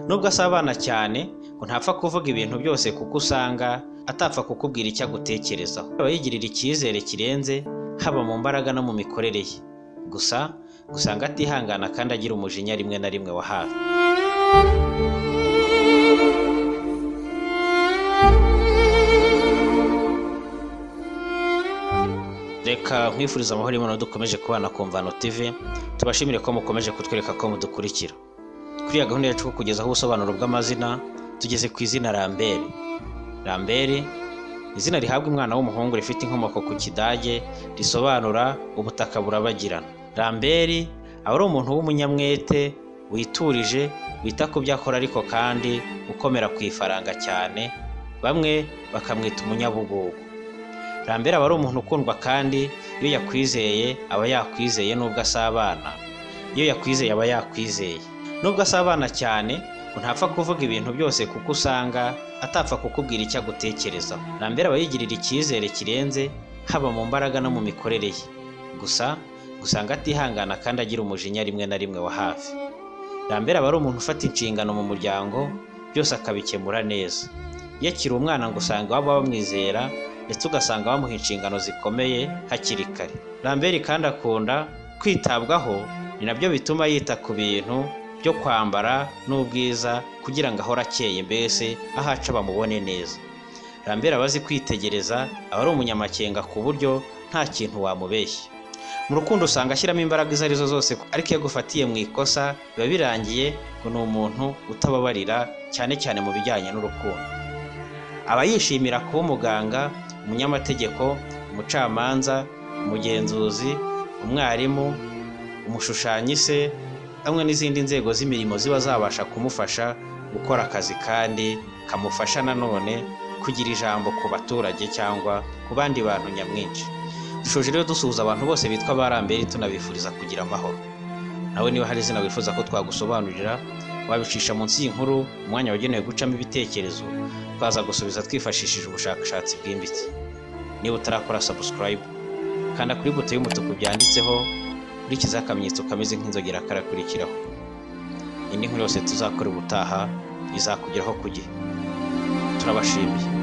Nubwo asabana cyane, ngo ntapfa kuvuga ibintu byose kuko usanga atapfa kukubwira icyo agutekerezaho. Aba yigirira icyizere kirenze haba mu mbaraga no mu mikorere ye. Gusa ngo usanga atihangana kandi agira umujinya rimwe na rimwe wa hafi. Reka nkwifurize amahoro y'Imana dukomeje kubana ku Mvano TV, tubashimire ko mukomeje kutwereka ko mudukurikira. Kuri iyi gahunda yacu yo kugezaho ubusobanuro bw'amazina, tugeze ku izina Rambere. Rambere ni izina rihabwa umwana w'umuhungu rifite inkomoko ku Kidage risobanura ubutaka burabagirana. Rambere aba ari umuntu w'umunyamwete, witurije, wita ku byo akora ariko kandi ukomera ku ifaranga cyane, bamwe bakamwita umunyabugugu. Rambere aba ari umuntu ukundwa kandi iyo yakwizeye aba yakwizeye nubwo asabana, iyo yakwizeye aba yakwizeye. Nubwo asabana cyane, ngo ntapfa kuvuga ibintu byose kuko usanga atapfa kukubwira icyo agutekerezaho. Rambere aba yigirira icyizere kirenze haba mu mbaraga no mu mikorere ye. Gusa ngo usanga atihangana kandi agira umujinya rimwe na rimwe wa hafi. Rambere aba ari umuntu ufata inshingano mu muryango, byose akabikemura neza. Iyo akiri umwana ngo usanga baba bamwizera ndetse ugasanga bamuha inshingano zikomeye hakiri kare. Rambere kandi akunda kwitabwaho, ni nabyo bituma yita ku bintu byo kwambara n'ubwiza kugira ngo ahore akeye mbese aho aca bamubone neza. Rambere aba azi kwitegereza, aba ari umunyamakenga ku buryo nta kintu wamubeshya. Mu rukundo usanga ashyiramo imbaraga izo ari zo zose ariko iyo agufatiye mu ikosa biba birangiye ngo ni umuntu utababarira cyane cyane mu bijyanye n'urukundo. Aba yishimira kuba umuganga, umunyamategeko, umucamanza, umugenzuzi, umwarimu, umushushyanyi se, hamwe n'izindi nzego z'imirimo ziba zabasha kumufasha gukora akazi kandi kamufasha nanone kugira ijambo ku baturage cyangwa ku bandi bantu nyamwinshi. Dushoje rero dusuhuza abantu bose bitwa ba Rambere tunabifuriza kugira amahoro. Nawe niba hari izina wifuza ko twagusobanurira, wabicisha munsi y'inkuru umwanya wagenewe gucamo ibitekerezo, twaza gusubiza twifashishije ubushakashatsi bwimbitse. Niba utarakora subscribe, kanda kuri buto y'umutuku byanditseho, ukurikiza akamenyetso kameze nk'inzogera karakurikiraho. Indi nkuru yose tuzakora ubutaha izakugeraho ku gihe. Turabashimiye.